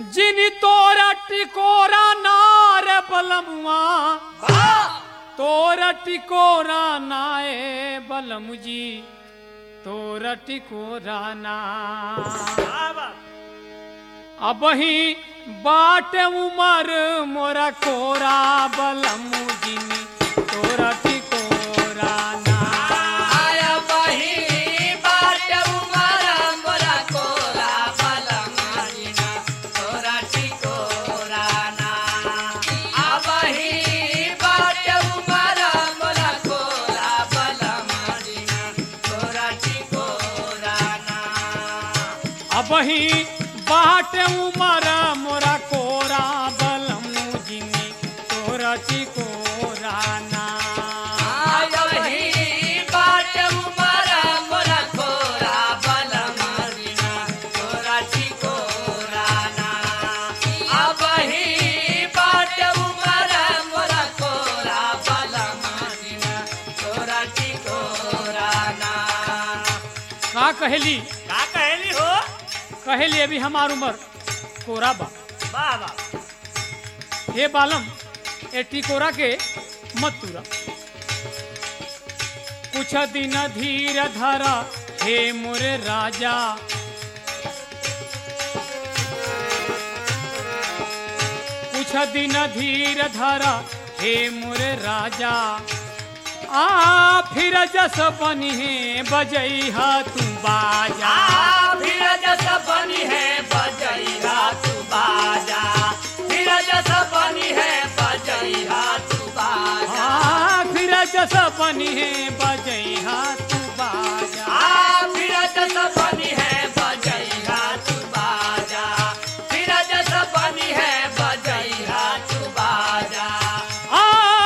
जिन तोरा टिकोरा नार बलमुआ तोरा टिकोरा नाए बलमु जी तोरा टिकोरा ना अब ही बाट उमर मोरा कोरा बलमु जिनी तोरा टिकोरा ना आया बही बाट उमर मोरा कोरा बलमानिना तोरा टिकोरा ना आ बही बाट उमर मोरा कोरा बलमानिना तोरा टिकोरा ना अब ही बाट उमर मोरा कोरा बलमु जिनी तोरा टिकोरा ना आया बही बाट उमर मोरा कोरा बलमानिना तोरा टिकोरा ना आ बही बाट उमर मोरा कोरा बलमानिना तोरा टिकोरा ना का कहली का कहली हो कहली अभी हमार उमर कोरा बा वाह वाह हे बालम ए टिकोरा के मत तुरा कुछ दिन धीर धरा हे मोरे राजा कुछ दिन धीर धरा हे मोरे राजा आ फिर जस बनी है बजैहा तू बाजा आ फिर जस बनी है बजैहा तू बाजा फिर जस बनी है बजैहा तू बाजा आ फिर जस बनी है बजैहा तू बाजा आ फिर जस बनी है बजैहा तू बाजा फिर जस बनी है बजैहा तू बाजा आ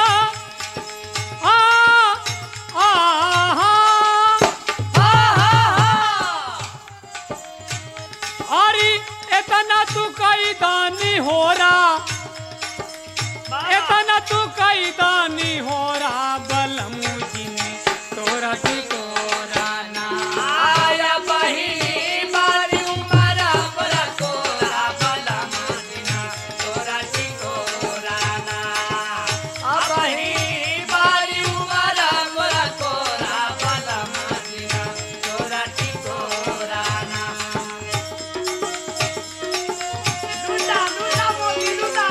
आ आ हा हा हा अरे इतना तू कई दानी हो रहा इतना तू कई दानी हो रहा बलमु जिनी तोरा टिकोरा ना आया बही बारी उमरा बरा कोरा बला मादिना तोरा टिकोरा ना आ बही बारी उमरा बरा कोरा बला मादिना तोरा टिकोरा ना लुटा लुटा मोती लुटा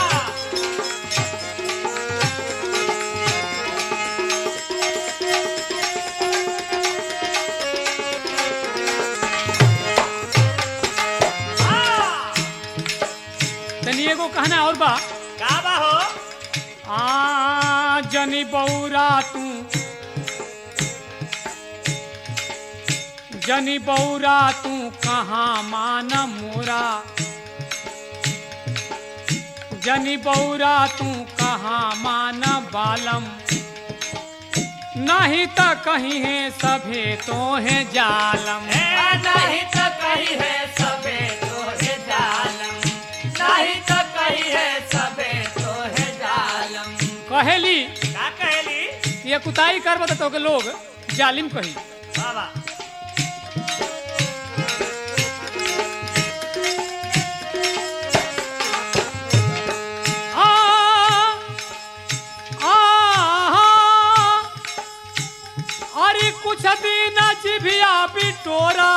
तनी एगो कहना और बा का बा हो आ जनी बौरा तू जनी बौरा तू कहाँ मान मोरा जनी बौरा तू कहाँ मान बालम नहीं तो कहीं है सभे तो है जालम ए नहीं तो कही है सबे तो है जालम नहीं तो कही है सबे तो है जालम कहेली का कहली ये कुताई कर बता तो के लोग जालिम कही वाह वाह आ आ अरे कुछ दिन जिभिया बिटोरा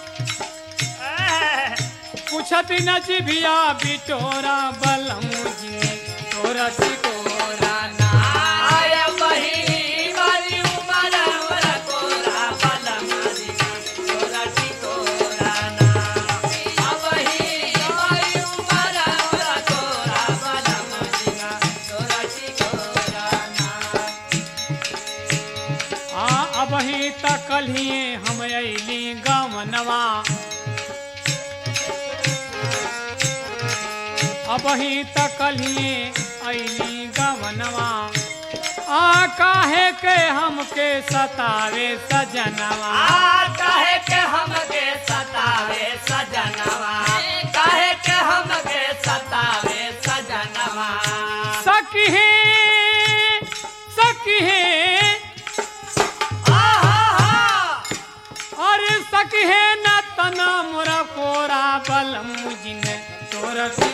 एह, कुछ दिन जिभिया बिटोरा बलम जी तोरा टिकोरा ना आया बही वाली उमर हमरा कोरा बला मारिना तोरा टिकोरा ना आ बही वाली उमर हमरा कोरा बला मारिना तोरा टिकोरा ना आ अब ही तकलिए हम अली गमनवा अब ही तकलिए अली गमनवा आ काहे के हमके सतावे सजनवा आ काहे के हमके सतावे सजनवा काहे के हमके सतावे सजनवा सखी सखी आहा अरे सखी न तना मोरा कोरा बलम जिन तोरा